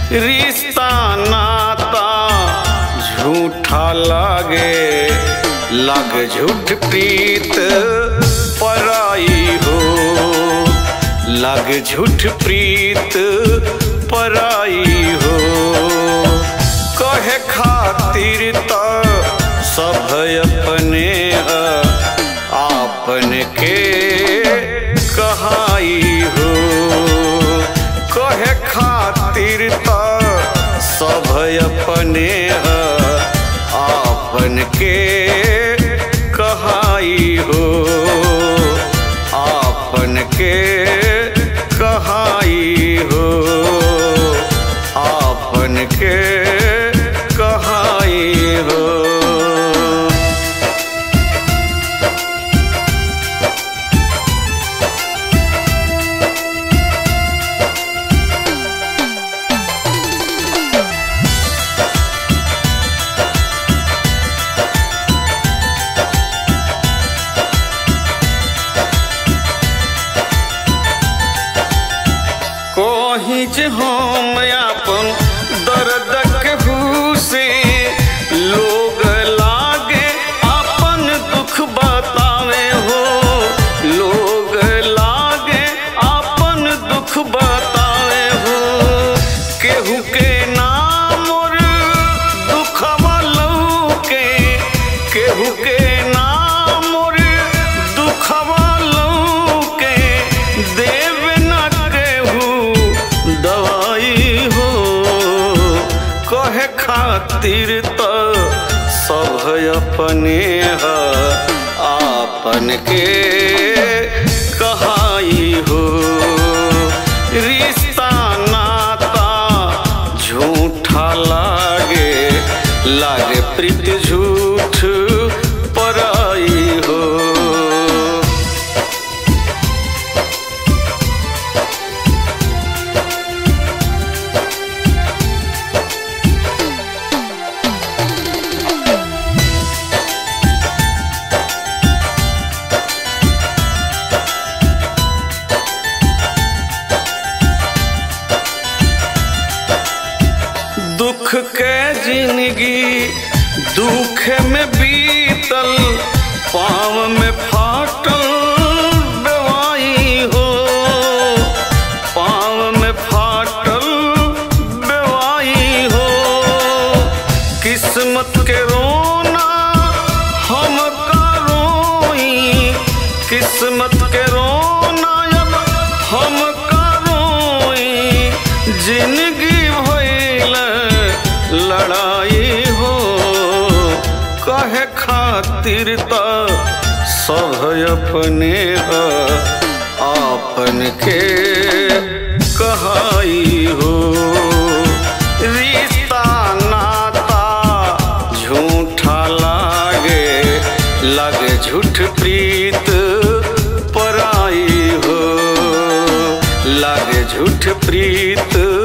रिश्ता नाता झूठा लागे लग झूठ प्रीत पराई हो लग झूठ प्रीत पराई हो कहे खातिर त सब अपने ह, आपन के कहाई हो कहे खातिर त सब अपने ह, आपन के कहाई हो आपन के कहाई हो आपन के कहाई हो कोही जे हम अपन दर्द के से लोग लागे अपन दुख बतावे हो लोग लागे अपन दुख बतावे हो केहू के नाम और दुखवा लौके केहू के नाम और दुखवा लौके देव न केहू दवाई हो कहे खातिर त सब अपने ह आपन के कहाई हो रिश्ता नाता झूठा लागे लागे प्रीत झूठ पराई हो दुख के जिंदगी दुख में बीतल पाँव में फाटल बेवाई हो पाँव में फाटल बेवाई हो किस्मत के रोना हम का रोई किस्मत के रोना अब हम का रोई जिंदगी भइल लड़ाई हो कहे खातिर त सब अपने ह आपन के कहाई हो रिश्ता नाता झूठा लागे लगे झूठ प्रीत पराई हो लागे झूठ प्रीत